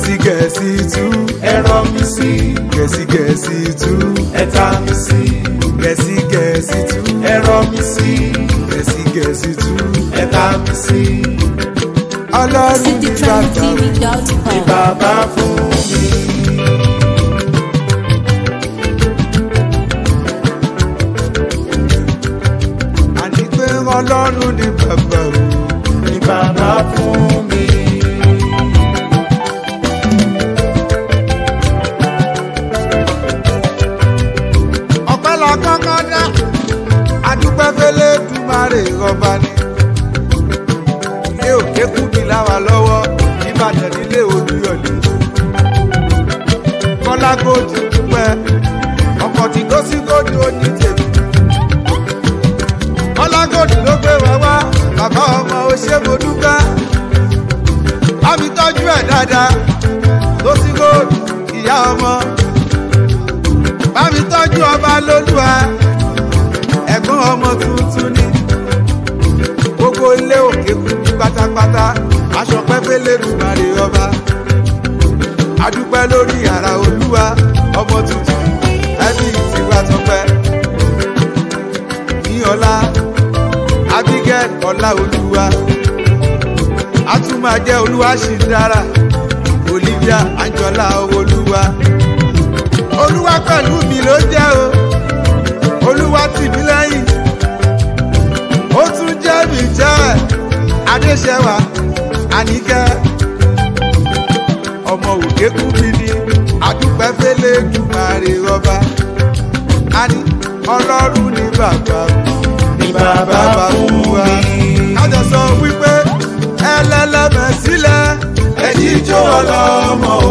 gẹ̀ẹ́sì gẹ̀ẹ́sì tú ẹ̀rọ mi sí gẹ̀ẹ́sì gẹ̀ẹ́sì tú ẹ̀ta mi sí gẹ̀ẹ́sì gẹ̀ẹ́sì tú ẹ̀rọ mi sí gẹ̀ẹ́sì gẹ̀ẹ́sì tú ẹ̀ta mi sí ọlọ́run ní bàbá mi. ní citytrendtv.com. bàbá fún mi. àní pé ọlọ́run ní bàbá mi. ní bàbá fún mi. ọpẹ́ la kọ́kọ́ dá adúpẹ́ fẹ́lẹ́ dùmarè ọba ni. ilé òkè kú mi láwa lọ́wọ́ ìbàdàn nílé olúyọ̀lé. kọ́lá gòdì dúpẹ́ ọkọ̀ tí kò sí gòdì ó ní tèmi. kọ́lá gòdì ló gbé wá wá bàbá ọmọ ó ṣe mo dúpẹ́. bá mi tọ́jú ẹ̀ dáadáa tó sí gòdì ìyá ọmọ bá mi tọ́jú ọba lólúwa ẹ̀gbọ́n ọmọ tuntun ni gbogbo ilé òkè kú ní pátápátá aṣọ pẹ́pẹ́ lẹ́dùnmarè ọba adúpẹ́ lórí ara olúwa ọmọ tuntun ẹbí ìtiwá tọpẹ́ ní ọlá abigail ọlá olúwa a tún máa jẹ́ olúwa ṣì ń dára olivia anjola olúwa olúwa pẹ̀lú mi ló jẹ́ o olúwa tì mí lẹ́yìn ó tún jẹ́ mi jẹ́ adéṣẹ́wà àníkẹ́ ọmọ òkè kú mi ní adúpẹ́ fẹ́lẹ́ dùmarè ọba àní ọlọ́run ní bàbá ní bàbá fún wa mi. kájọ sọ wípé ẹlẹ́lẹ́mẹ̀ sílẹ̀ ẹ̀jí jó ọlọ́mọ o.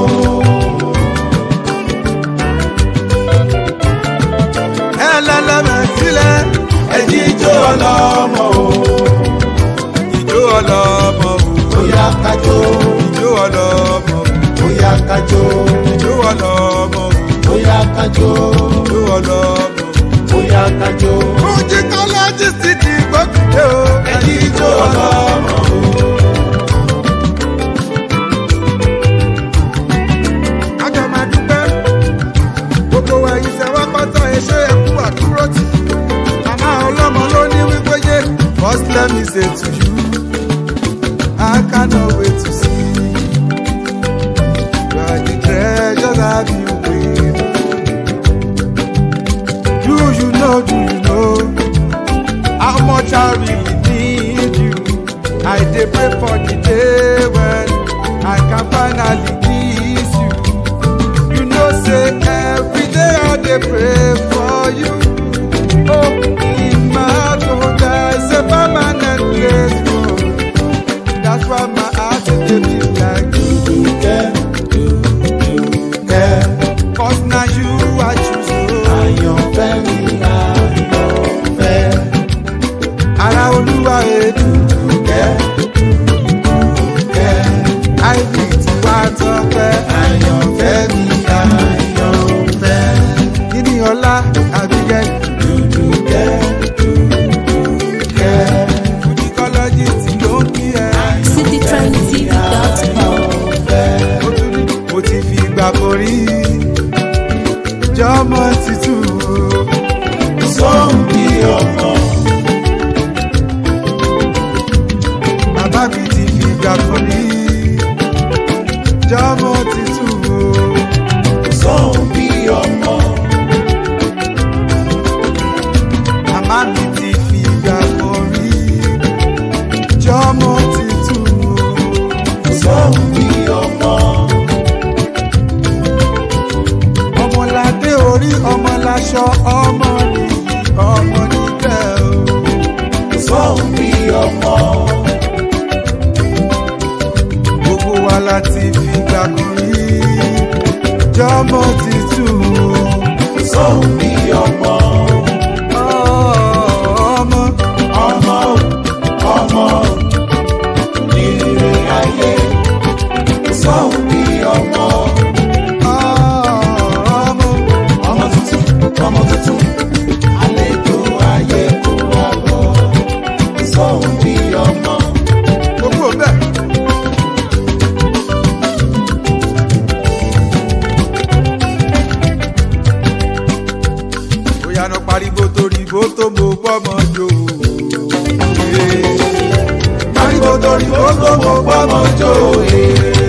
ẹlẹ́lẹ́mẹ̀ sílẹ̀ ẹ̀jí jó ọlọ́mọ o. ìjó ọlọ́mọ wò. bóyá kájó ìjó ọlọ́mọ bóyá kájó ìjó ọlọ́mọ bóyá kájó ìjó ọlọ́mọ. bóyá kájó. Fújì kọ́lẹ́jì sì ti gbókùté o. ẹ̀jí jó ọlọ́mọ o. Kájọ máa dúpẹ́. Gbogbo wa yìí ṣe wá pátá ẹṣẹ́ ẹ̀kú àdúró tì. Màmá ọlọ́mọ ló ní wípé yé. First let me say to you, I cannot wait to see. You are the treasure that you bring. Do you know, do you know how much I really need you? I dey pray for the day when I can finally kiss you. You know, say every day I dey pray for you. Oh, in my heart, oh, there's a permanent place for you. That's why my heart is dey beat like you. dùkẹ́ dùkẹ́ Cause now you I choose. Oh. àyànfẹ́ mi àyànfẹ́. Ara olúwa èdè. dùkẹ́ dùkẹ́ Àìní tí wá tọ́pẹ́. àyànfẹ́ mi àyànfẹ́. Kíni ọlá àbíkẹ́. dùkẹ́ dùkẹ́ Fúdíkọ́lọ́jì tí ló ń kí ẹ. citytrendtv.com. Ó tún ní mo ti fi ìgbà borí. Jọ́mọ títù. sọ́hùn bí ọmọ. Bàbá mi ti fi ìgbà borí. Jọ́mọ títù. sọ́hùn bí ọmọ. Màmá mi ti fi ìgbà borí. Jọ́mọ títù. sọ́hùn bí ọmọ. Ọmọládé orí ọmọláṣọ ọmọ nìyí ọmọ níbẹ̀ o. sọ́hùn bí ọmọ. gbogbo wa la ti fi gbà kan rí jọmọ títù sọ́hùn bí ọmọ. ọmọ ọmọ ọmọ nílé ayé. sọ́hùn bí ọmọ. ọmọ ọmọ tuntun ọmọ tuntun. àlejò ayé kó wá bọ̀. sọ́hùn bí ọmọ. gbogbo bẹ́ẹ̀. torí gbogbo mo gbọ́mọ jó e.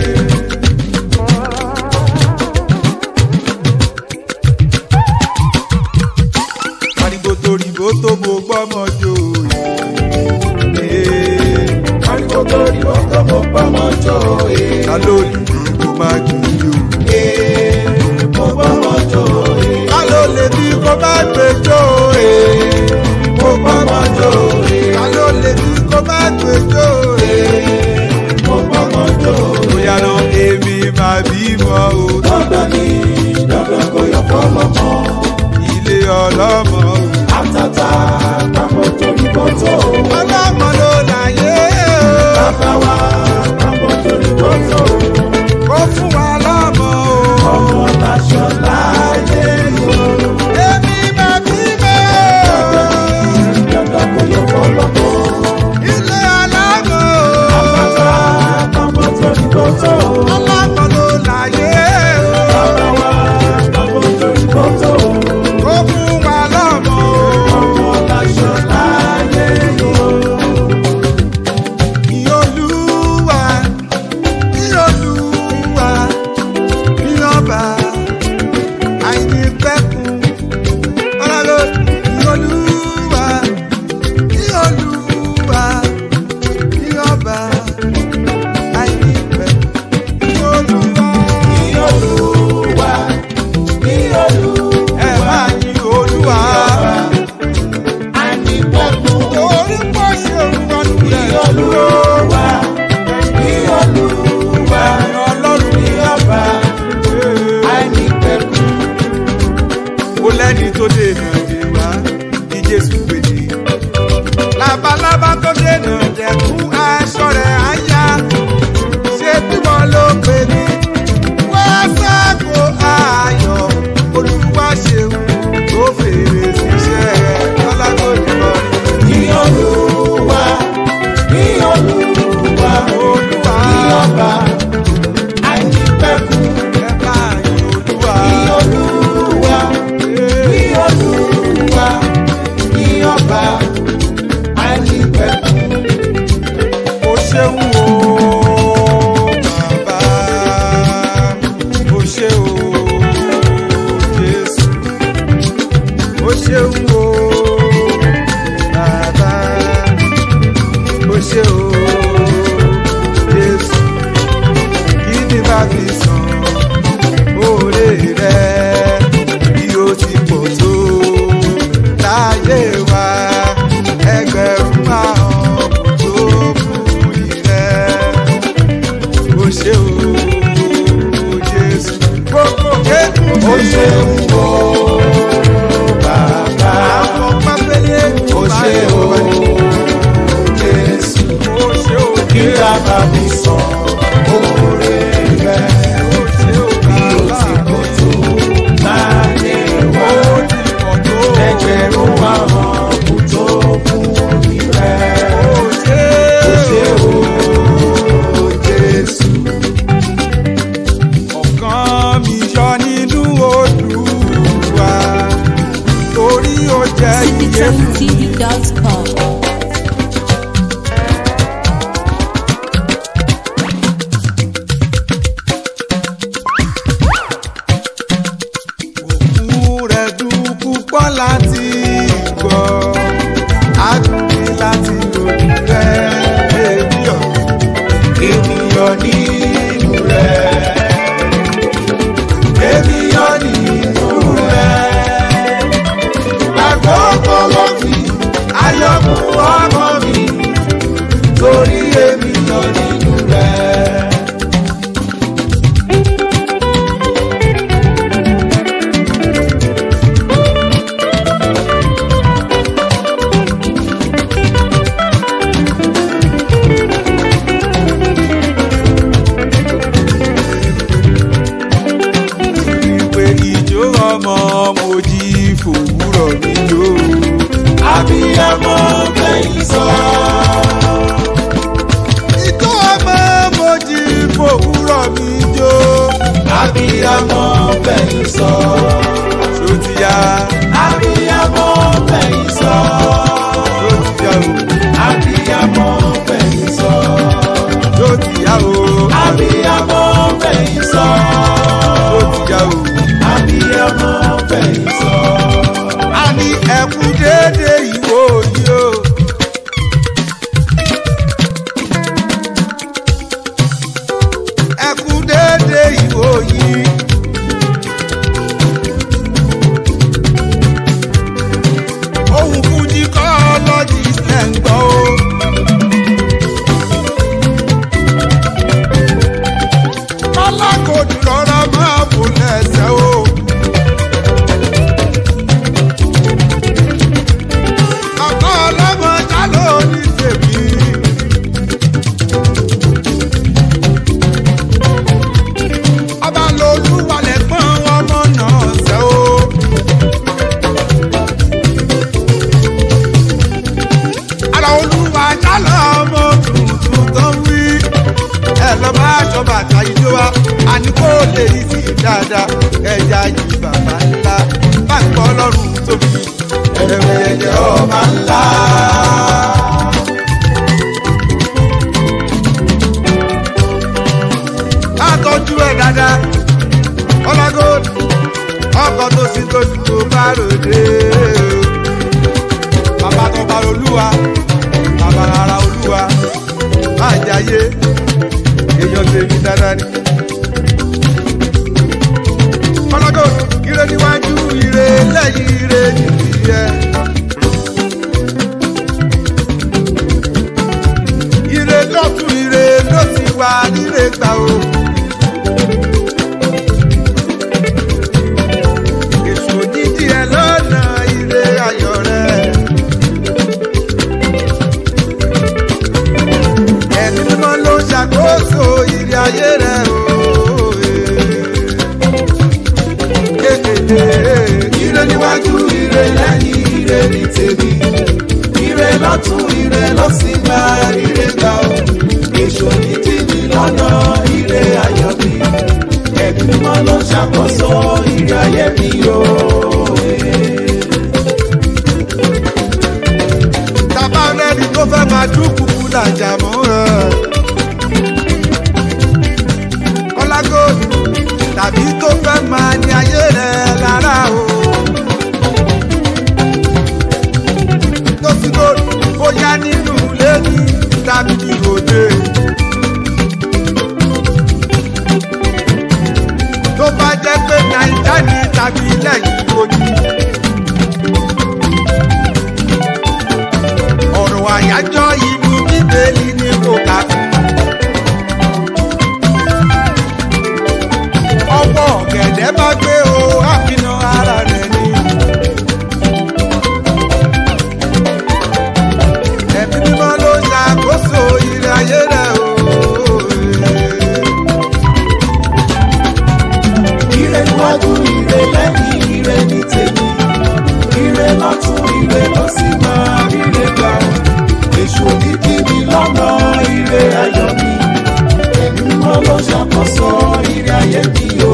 ariwo torí bó tó mo gbọ́mọ jó e. ariwo torí gbogbo mo gbọ́mọ jó e. ta ló lè bí kó má kì í yó. mo gbọ́mọ jó e. ta ló lè bí kó má gbé jó e. mo gbọ́mọ jó e. ta ló lè bí kó má gbé jó e. mo gbọ́mọ jó e. bóyá náà èmi máa bímọ o. dandan ni dandan kò yọ fọlọ́mọ. ilé ọlọ́mọ o. àtàtà papọ̀ torí bọ́tò. ọlọ́mọ ló láyé o. bàbá wa papọ̀ torí bọ́tò. kó fún wa lọ́mọ o. ọmọ láṣọ láyé lò. èmi máa bímọ o. dandan kò yọ fọlọ́mọ. ilé ọlọ́mọ o. àtàtà papọ̀ torí bọ́tò. ọlọ́mọ ló láyé o. bàbá wa papọ̀ torí bọ́tò. kó fún wa lọ́mọ o. ọmọ láṣọ láyé lò. Ìyolúwa, Ìyolúwa, Ìyọba, àìnípẹ̀kun. Ọlọ́run, Ìyolúwa, Ìyolúwa, Ìyọba, àìnípẹ̀kun. Ìyolúwa, Ìyọlúwa, Ìyọlúwa, ẹ máa yin Olúwa. ànípẹ̀kun. Torí pọ̀ ṣe òun ọdún rẹ̀. Ìyọlúwa, Ìyọlúwa, Ọlọ́run Ìyọba, ànípẹ̀kun. ó lẹ́ni tó dènà dè wá bí jésù pèdè. labalábá tó dènà dẹ̀kún aṣọ rẹ̀ á yá ṣé bímọ ló pè mí. wá sáàkó ayọ̀ olúwa ṣeun tó fèrè síṣẹ́ rẹ̀ lọ́lá tó dìbò rí. Ìyọlúwa, Ìyọlúwa, olúwa Ìyọba, ànípẹ̀kun. ẹ bá yín olúwa. Ìyọlúwa, Ìyọlúwa, Ìyọba, ànípẹ̀kun. ó ṣeun o bàbá ó ṣe o jésù ó ṣeun o bàbá ó ṣe o jésù kí ni bá fi san oore rẹ bí ó ti pọ̀ tó láyé wa ẹgbẹ̀rún àwọn tó fún ìrẹ́ ó ṣe o jésù gbogbo kékun Ó ṣeun o, bàbá. àwọn pápẹ́lẹ́ Ó ṣe o, Jésù. ó ṣe o Kí jésù bàbá mi sọ oore rẹ̀. ó ṣe o Bí ó bàbá ti pọ̀ tó láyé wa. ó ti pọ̀ tó Ẹgbẹ̀rún àwọn kò tó fún orí rẹ̀. ó ṣe Ó ṣe o, Jésù. ọ̀kan mi yọ nínú olúwa torí ó jẹ́ iye fún mi. CityTV.com. kó lè rí sí i dáadáa ẹja yìí bàbá ńlá bá ń kọ́ ọlọ́run tóbi ẹ̀rẹ̀ ẹ̀jẹ̀ ọba ńlá. Àtọ́jú ẹ̀ dáadáa ọlágòdì ọkọ̀ tó sì tó ju tó bá ròde o bàbá tó bá olúwa bàbá ara olúwa má jayé èèyàn tèmi dáadáa ni. ọlọ́gọ́ ire níwájú ire lẹ́yìn ire nìyí ẹ. ire lọ́tún ire ló ti wà nílé gbà o. èso dídí ẹ lọ́nà ire ayọ̀ rẹ̀. ẹ̀mí mímọ́ ló ń ṣàkóso ìrì ayé rẹ̀ o. ire níwájú ire lẹ́yìn ire ní tèmi ire lọ́tún ire ló sì gba ire gbà ó èso ní tìmí lọ́nà ire ayọ̀ mi ẹ̀mí mímọ́ ló ń ṣàkóso ire ayé mi o. Tàbá rẹ́ni tó fẹ́ máa dúkùú làjà mọ́ ẹ̀. Kọ́lágòdì tàbí tó fẹ́ máa ní ayé rẹ̀ lára o. Tósígòdì bóyá nínú ilé ní tàbí ìròde. Tó bá jẹ́ pé Nàìjíríà ní tàbí lẹ́yìn odi. ọ̀rọ̀ àyájọ́ ìlú bíbélì ni kò kà fún. ọwọ́ ọ̀gẹ̀dẹ̀ bá gbé o àfihàn ara rẹ̀ ni. ẹ̀mí mímọ́ ló ṣàkóso ìrìn ayé rẹ̀ o. ire níwájú ire lẹ́yìn ire ní tèmi ire lọ́tún ire ló sì máa ire gbà ó èso dídí mi lọ́nà ire ayọ̀ mi ẹ̀mí mímọ́ ló ṣàkóso ire ayé mi o.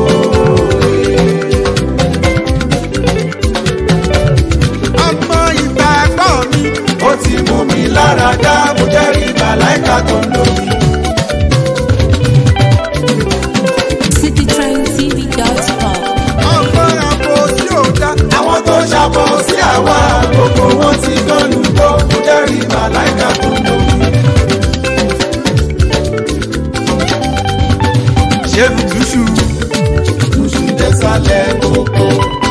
ọmọ ìgbàgbọ́ mi ó ti mú mi lára dá mo jẹ́rìí màláìka tó ń lò mí. citytrendtv.com. ọmọ àpò tí ò dá. àwọn tó ṣàbọ̀ sí àwa gbogbo wọn ti gbọ́nù gbọ́ mo jẹ́rìí màláìka tó ń lò mí. ṣé bùtùṣù Tuṣu désàlẹ̀ gbogbo.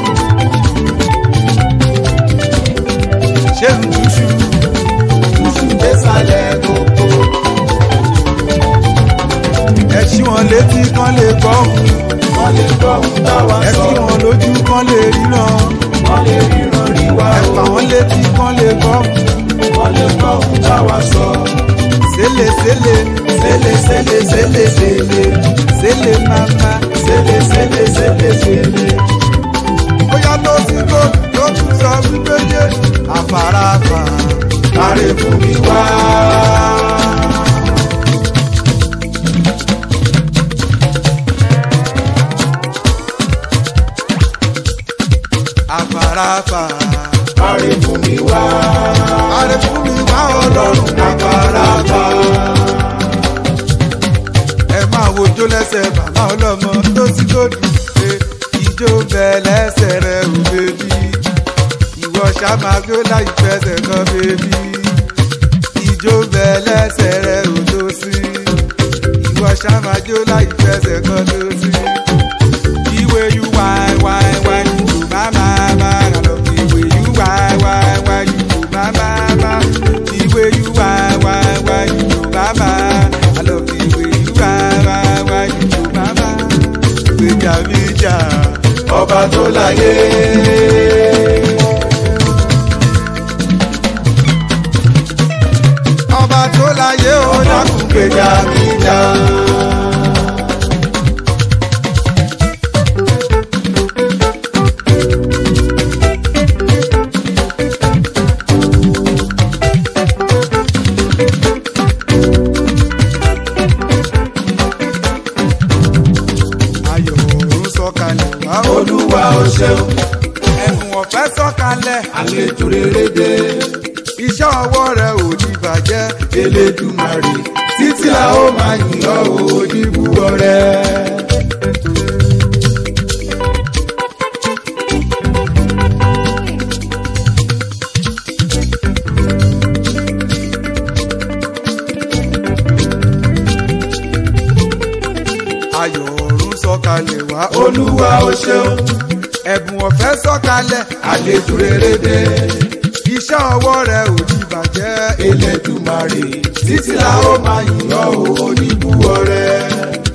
ṣé bùtùṣù Tuṣu désàlẹ̀ gbogbo. ẹ ṣí wọn létí kán lè gbọ́ Wọ́n lè gbọ́ ohun táwa ẹ sọ. ṣí wọn lójú kán lè ríran. Wọ́n lè ríran rí wa ẹ o. fà wọ́n létí kán lè gbọ́. Wọ́n lè gbọ́ ohun táwa sọ. sele sele Sele sele sele sele. sele mama. Sele sele sele sele. bóyá ló ti kó ló tún sọ wípé yé àfarapa. Kárẹ̀ fún mi wá. àfarapa. Kárẹ̀ fún mi wá. àrẹ fún mi wá ọlọ́run àfarapa. ẹ máa wojó lẹ́sẹ̀ bàbá ọlọ́mọ tó ti kó dùn pé ìjó bẹ lẹ́sẹ̀ rẹ̀ ò bèbí. ìwọ ṣàmàgbé láì fẹsẹ̀ kan bèbí. ìjó bẹ lẹ́sẹ̀ rẹ̀ ò tó sí. ìwọ ṣàmàjó láì fẹsẹ̀ kan tó sí. The way you whine, whine, whine, you do my, my, my. I love the way you whine, whine, whine, you do my, my, my. The way you whine, whine, whine, you do my, my. I love the way you whine, whine, whine, you do my, my. Gbèjà mi jà, Ọba tó láyé. ọba tó láyé ó dákun gbèjà mi jà. ayé ṣeun ẹ̀bùn ọ̀fẹ́ sọ̀kalẹ̀ àlejò rere dé iṣẹ́ ọwọ́ rẹ̀ ò ní bàjẹ́ elédùmarè títí la ó máa yìn ọ́ o oníbúwọ́ rẹ̀. ayọ̀ ọ̀run sọ̀kalẹ̀ wá olúwa ó ṣeun ẹ̀bùn ọ̀fẹ́ sọ̀kalẹ̀ àlejò rere dé iṣẹ́ ọwọ́ rẹ̀ ò ní bàjẹ́ elédùmarè títí la ó máa yìn ọ́ o oníbúwọ́ rẹ̀.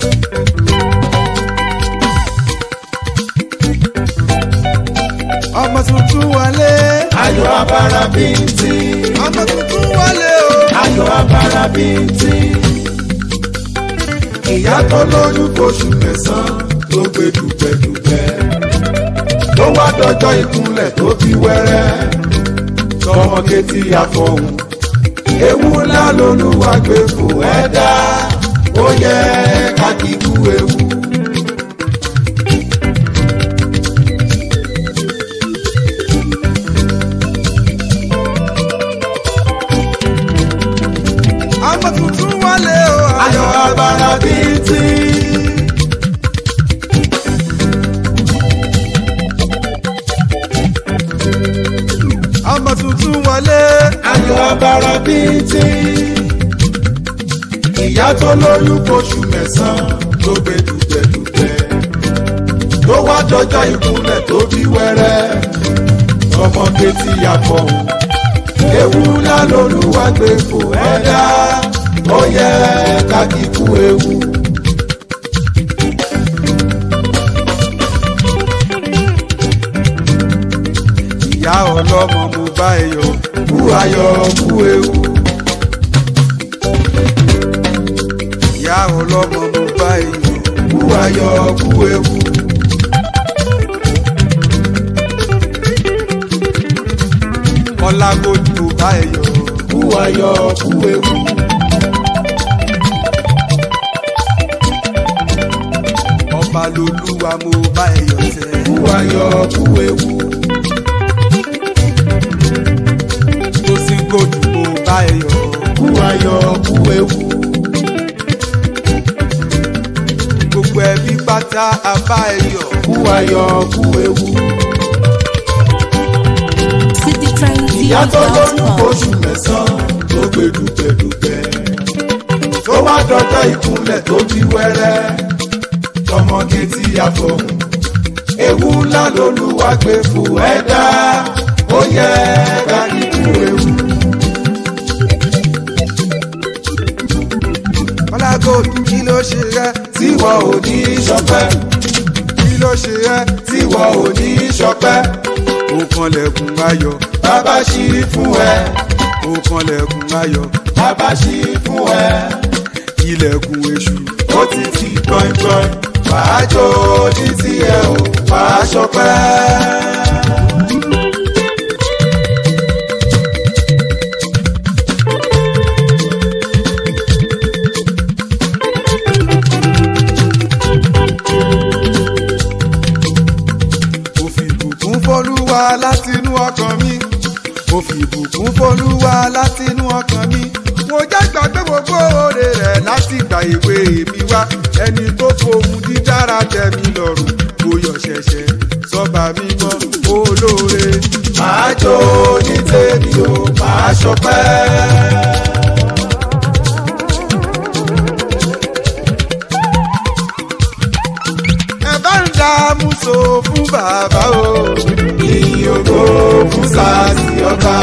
ọmọ tuntun wọlé ayọ̀ abara bíntín ọmọ tuntun wọlé o ayọ̀ abara bíntín ìyá tó lóyún oṣù mẹ́sàn-án ló gbé dùgbẹ́dùgbẹ́ ló wá dọjọ́ ìkúnlẹ̀ tó bí wẹ́rẹ́ tọmọ kétí àfọ̀hún ewu ńlá lolúwa gbé fò ẹ̀dá ó yẹ ká kíkú ewu. ọmọ tuntun wọlé o ayọ̀ abara bíntín. ọmọ tuntun wọlé ayọ̀ abara bíntín. ìyá tó lóyún oṣù mẹ́sàn-án ló gbé dùgbẹ́dùgbẹ́. tó wá dọjọ́ ìkúnlẹ̀ tó bí wẹ́rẹ́. ọmọ kétí àfọ̀hún. ewu ńlá lolúwa gbé fò ẹ̀dá. ó yẹ ká kíkú ewu. ìyá ọlọ́mọ mo bá ẹ yọ̀ kú ayọ̀ kú ewu. ìyá ọlọ́mọ mo bá ẹ yọ̀ kú ayọ̀ kú ewu. ọlágójì mo bá ẹ yọ̀ kú ayọ̀ kú ewu. ọba lolúwa mo bá ẹ yọ̀ tẹ́ kú ayọ̀ kú ewu. tó sì gòdù mo bá ẹ yọ̀ kú ayọ̀ kú ewu. gbogbo ẹbí pátá a bá ẹ yọ̀ kú ayọ̀ kú ewu. ìyá tó lóyún oṣù mẹ́sàn-án tó gbé dùgbẹ́dùgbẹ́. tó wá dọjọ́ ìkúnlẹ̀ tó bí wẹ́rẹ́. tọmọge tí a fọ̀hún. ewu ńlá lolúwa gbé fún ẹ̀dá. ó yẹ ká kíkú ewu. ọlágójì kí ló ṣe rẹ tíwọ́ ò ní ṣọpẹ́. kí ló ṣe rẹ tíwọ́ ò ní ṣọpẹ́. ó kanlẹ̀kùn ayọ̀ bàbá ṣí fún ẹ. ó kanlẹ̀kùn ayọ̀ bàbá ṣí fún ẹ. ilẹ̀kùn èṣù ó ti ti gbọ̀ngbọ̀n wàá jó ní tiẹ̀ o wàá ṣọpẹ́. mo fi ìbùkún fọlúwa látinú ọkàn mi mo fi ìbùkún fọlúwa látinú ọkàn mi mo jẹ́ gbàgbé gbogbo oore rẹ̀ láti gba ìwé mi wá ẹni tó fohùn dídára tẹ́ mi lọ́rùn mo yọ̀ ṣẹ̀ṣẹ̀ sọ́ba mímọ́ olóore màá jó ní tèmi o màá ṣọpẹ́. ẹ bá ń dààmú so fún bàbá o ìyìn ògo fún sàásì ọba.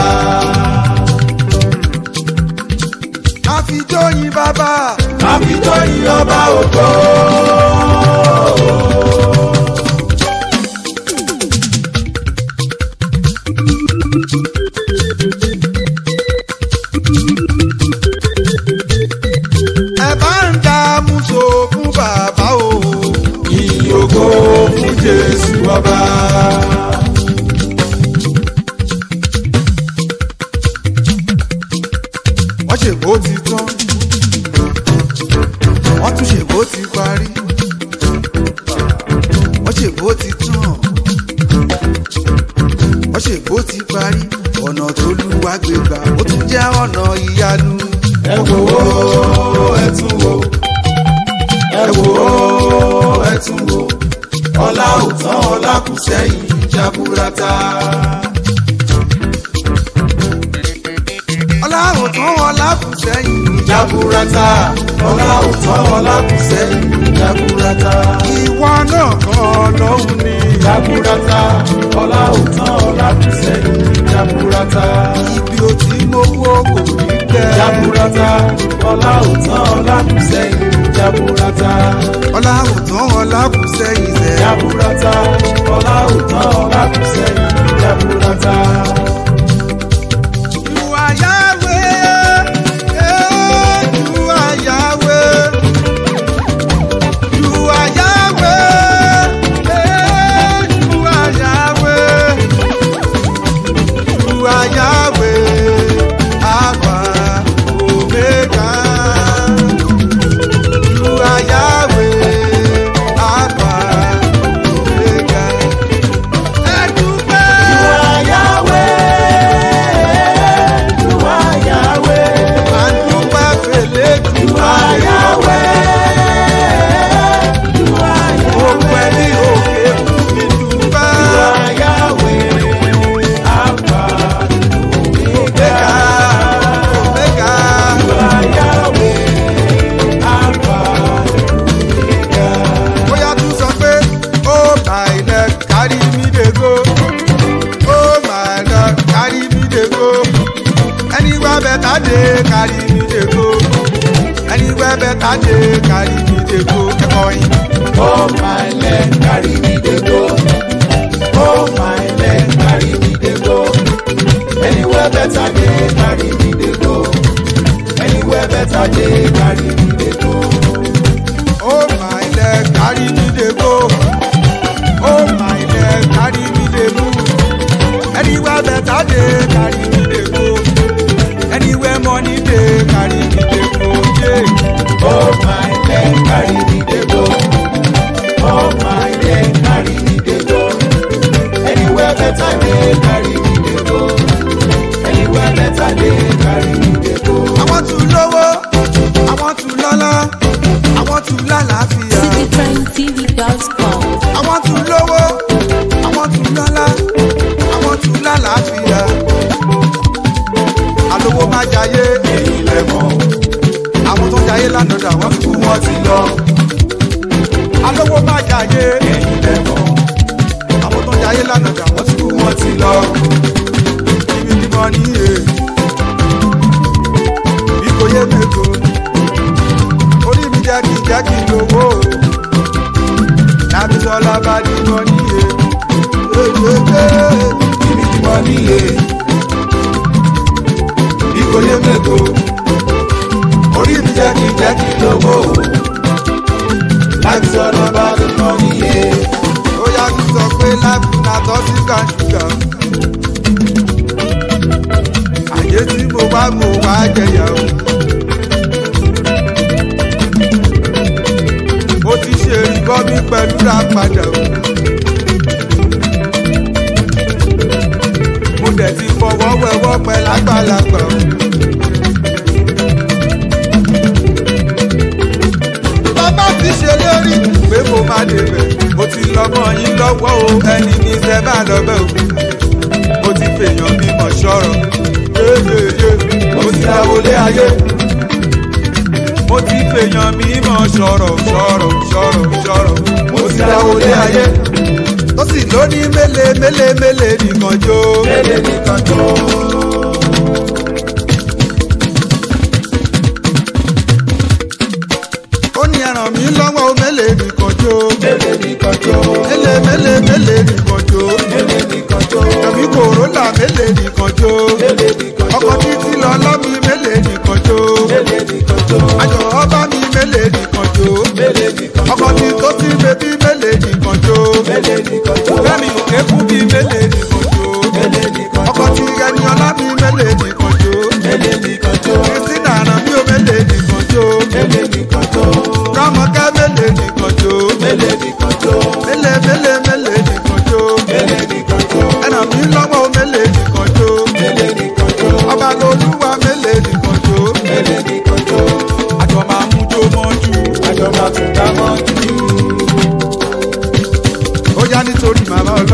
àfijóyin bàbá àfijọ́ yìn ọba ògo. ẹ bá ń dààmú so fún bàbá o ìyìn ògo fún jésù ọba. wọ́n ṣèbó ti tán wọ́n tún ṣèbó ti parí wọ́n ṣèbó ti tán sẹ́yìn jaburata. ọlọ́run tán wọn lákùsẹ́yìn. jaburata ọlá òtán ọlá kù sẹ́yìn jaburata. ìwọ náà kọ́ ọlọ́run ni. jaburata ọlá òtán ọlá kù sẹ́yìn jaburata. ibi ò tí mo wó kò ní tẹ́. jaburata ọlá òtán ọlá kù sẹ́yìn jaburata. ọlọ́run tán wọn lákùsẹ́yìn sẹ́. jaburata ọlá òtán ọlá kù sẹ́yìn jaburata. You are Yahweh, eh, you are Yahweh. You are Yahweh, eh, you are Yahweh. You are Yahweh, Alpha, Omega. You are Yahweh, Alpha, Omega. Ẹ dúpẹ́. Àdúpẹ́ fèlè dúpẹ́. Mo pẹ́ ní òkè fún mi dúpẹ́. Omega, Omega. Bóyá tún sọ pé, oh my leg carry me dey go. Oh my leg carry me dey go. Anywhere better dey carry me dey go. Anywhere better dey carry me dey go. Ẹ̀kọ́ yín. Oh my leg carry me dey go. Oh my leg carry me dey go. Anywhere better dey carry me dey go. Anywhere better dey carry me dey go. Oh my leg carry me dey go. Oh my leg carry me dey move. Anywhere better dey carry me dey go. Anywhere money dey carry me dey go. Yeah. Oh my leg carry me dey go. Oh my leg carry me dey go. Anywhere better dey carry me dey go. Anywhere better dey carry me dey go. I want to lówó, I want to lọ́lá, I want to lálàáfíà. citytrendtv.com. I want to lówó, I want to lọ́lá, I want to lálàáfíà. Àlówó má jayé, Ẹ̀yin lẹ mọ̀, àwọn tó jayé lánàá dà wọ́n fi kú wọ́n ti lọ. Àlówó má jayé, Ẹ̀yin lẹ mọ̀, àwọn tó jayé lánàá dà wọ́n ti kú wọ́n ti lọ. ibi tí mo ní yé. Bí kò yé mẹ́kọ, orí mi jẹ́ kí jẹ́ kí lówó. Lábí sọ́lá bá ní mo ní yé. Ibi tí wọ́n níye. Ìkòyé mẹ́kọ. Orí mi jẹ́ kí jẹ́ kí lówó. Láti sọ̀rọ̀ bá mi mọ́ níye. ó yá kí sọ pé life na toxic and sugar. àyè tí mo bá mo wá jẹyà o. mo ti ṣe ìbọn mi pẹ̀lú ra padà o. mo dẹ̀ ti fọwọ́ wẹwọ́ pẹ́ lágbàlagbà o. bàbá ti ṣe lérí pé mo máa débẹ̀ mo ti lọ́mọ yín lọ́wọ́ o ẹni ní sẹ́ bá lọ́bẹ̀ o mo ti fèèyàn mímọ̀ ṣọ́rọ̀ yéyéyé mo ti dáwọlé ayé mo ti fèèyàn mímọ̀ ṣọ́rọ̀ ṣọ́rọ̀ ṣọ́rọ̀ ṣọ́rọ̀ mo ti dáwọlé ayé tó sì lóní mélé mélé mélé nìkan jó Mélé nìkan tó. ó ní ẹran mi lọ́wọ́ o mélé nìkan jó Mélé nìkan tó. mélé mélé mélé nìkan jó Mélé nìkan tó. tàbí kòrólà mélé nìkan jó. Mélé nìkan tó. ọkọ̀ títí lọ lọ́mí mélèé nìkan jó. Mélé nìkan tó. àjọ ọba mi mélèé nìkan jó. Mélé nìkan tó. ọkọ̀ tí tó ti bébí mélèé nìkan jó. Mélé nìkan tó. fẹ́mi òkè kú bí mélèé nìkan jó. Mélé nìkan tó. ọkọ̀ tí ẹni ọlá mi mélèé nìkan jó. Mélé nìkan tó. kristina àràn mi ò mélèé nìkan jó. Mélé nìkan tó. rámọkẹ́ mélèé nìkan jó. Mélé nìkan tó. mélèé mélèé mélèé nìkan jó. Mélé nìkan tó. ẹnà mi lọ́wọ́ mélèé nìkan jó. Mélé nìkan tó. ọba lolúwa mélèé nìkan jó. Mélé nìkan tó. àjọ máa mú jó mọ́jú. Àjọ máa tún dá mọ́ jù. ó yá nítorí màmá ọlọ́run.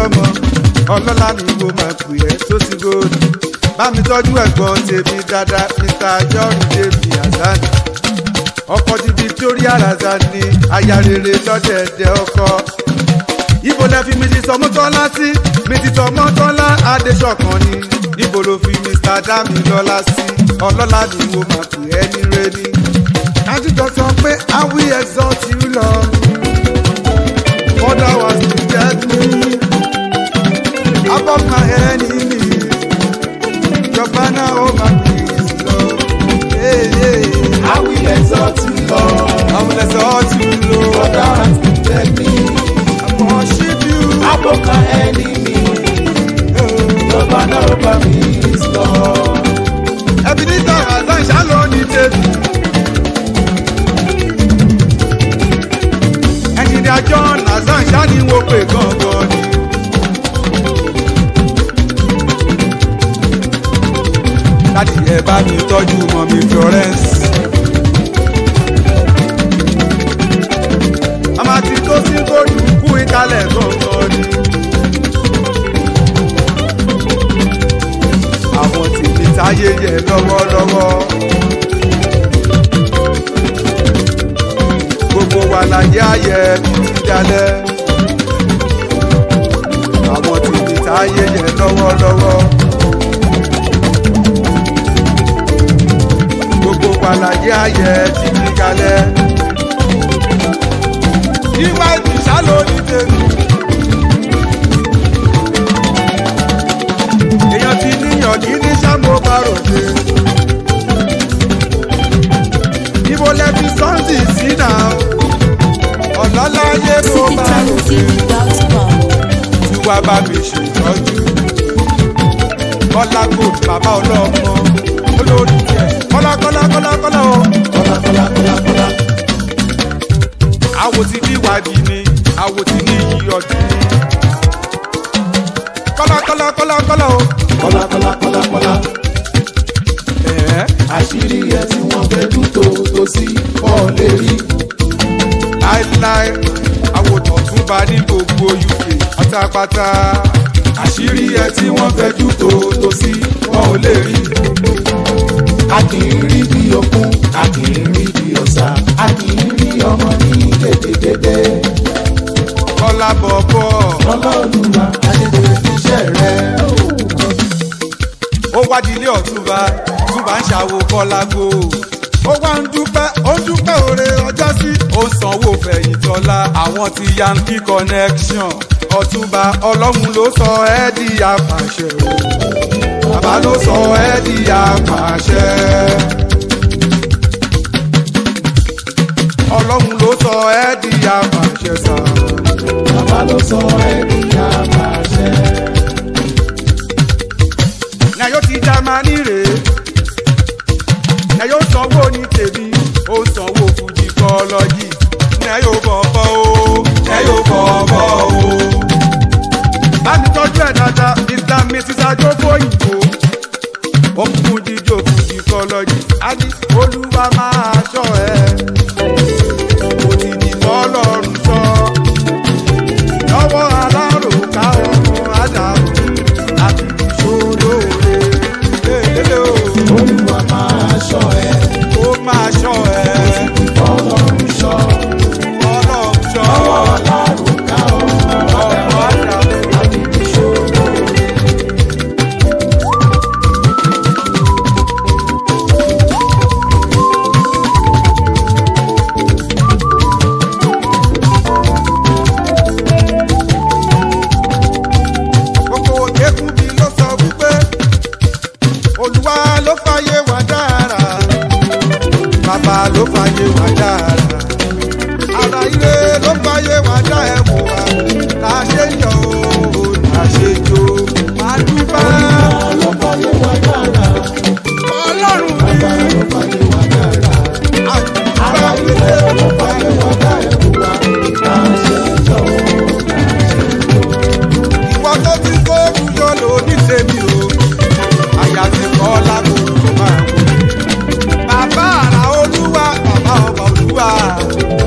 ọlọ́lá mi wo máa pè ẹ́ tó ti góòlù bá mi tọ́jú ẹ̀gbọ́n tèmi dáadáa mr john david hasan ọkọ ti victoria hasan ní aya rere lọ́dẹ̀ẹ̀dẹ̀ ọkọ ibo lẹ fi mi ti sọ mọ́tọ́lá sí mi ti sọ mọ́tọ́lá adéṣọ̀kan ni ibo ló fi mr damilọ́lá sí ọlọ́lá mi wo máa pè ẹ́ ní rẹ́ni. àtijọ́ sọ pé i will exalt you lord father was to get me above my enemy your banner over my peace lord. Hey, hey. I will exalt you, Lord. I will exalt you For lord. thou hast lifted me I worship you. above my enemy. Your banner over me is Lord. Ebenezer Hasan ṣálọ ní tèmi. Ẹnjìnìá John Hasan ṣáni wo pé gangan ni. Láti ẹ bá mi tọ́jú mọ́ mi Florence. Àmà tí tó sí kóòdù kú ìkálẹ̀ gangan ni. àwọn tèmi táyé yẹ lọ́wọ́lọ́wọ́. gbogbo wa láyé ayẹ títí dalẹ̀. àwọn tèmi táyé yẹ lọ́wọ́lọ́wọ́. gbogbo wa láyé ayẹ títí dalẹ̀. iwájú sálọ ní tèmi. èèyàn ti níyàn kí ní sámo bá ròde. ibo lẹbi sọ́ọ̀sì sí náà ọ̀lọ́láyé mo bá ròde. citytrendtv.com. tí wàá bá mi ṣètọ́jú. kọ́lá kò bàbá ọlọ́mọ olórí jẹ kọ́lá kọ́lá kọ́lá kọ́lá o. Kọ́lá kọ́lá kọ́lá kọ́lá. àwo ti ní ìwádìí ni àwo ti ní iyì ọdún ni. kọ́lá kọ́lá kọ́lá kọ́lá o. Kọ́lá kọ́lá kọ́lá kọ́lá. ẹ̀ẹ́ Àṣírí ẹ̀ tí wọ́n fẹ́ dún tó tó sí kọ́ lè rí. láéláé àwòtán tún bá ní gbogbo uk pátápátá àṣírí ẹ tí wọ́n fẹ́ jù tó tó sí wọn ò lè rí. A kì í rí bí okun, a kì í rí bí ọ̀sà, a kì í rí ọmọ ní gédégédé. kọ́lá bọ̀bọ̀ Ọlọ́run adédèrè iṣẹ́ rẹ̀. ó wá di ilé ọ̀túnba túnba ń ṣàwò kọ́lágò ó wá ń dúpẹ́ ó ń dúpẹ́ òre ọjọ́ sí ó ń sanwó fẹ̀yìntọ́lá àwọn ti yankee connection ọ̀túnba ọlọ́run ló sọ ẹ́ di apàṣẹ o bàbá ló sọ ẹ́ di apàṣẹ. ọlọ́run ló sọ ẹ́ di apàṣẹ sá. Bàbá ló sọ ẹni àbàṣẹ. ní ayọ́ ti jámánì rèé ní ayọ́ sanwó ní tèmi ó sanwó fújì kọ́lọ́jì ní ayọ́ bọ̀bọ̀ o ní ayọ́ bọ̀bọ̀ o. bá mi tọ́jú ẹ̀ dáadáa mr mrs ajókòyìnbó ó kún jíjó fújì kọ́lọ́jì á ní olúwa máa ṣọ́ ẹ kò sì ní bọ́ọ̀lọ́run sọ lọ́wọ́ alárùká ọmọ ádámù àti ìṣòlóore lélẹ́lẹ́ o Olúwa máa ṣọ́ ẹ, ó máa ṣọ́ ẹ Ọlọ́run ṣọ́. ọlọ́run ṣọ́ Ọlọ́run ká ọmọ ọmọ ádámù àti ìṣòro. gbogbo òkèkùn bí ló sọ wípé olúwa ló fàyè wá dára bàbá ló fàyè wá dára ara ire ló fàyè wá dá ẹ̀wọ̀n wa là ṣe yọ o là ṣe jó máa dúpẹ́ Ló fàyè wá dára, ọlọ́run bàbá mi ló fàyè wá dára. Ara àdúrà ilé ló fàyè wá dá ẹ̀kú wa. Ká ṣe jọ o, ìwọ tó ti kó kújọ lò ní tèmi o àyà ti kọ́ lágbo tó máa wò. bàbá àrà olúwa bàbá ọba olúwa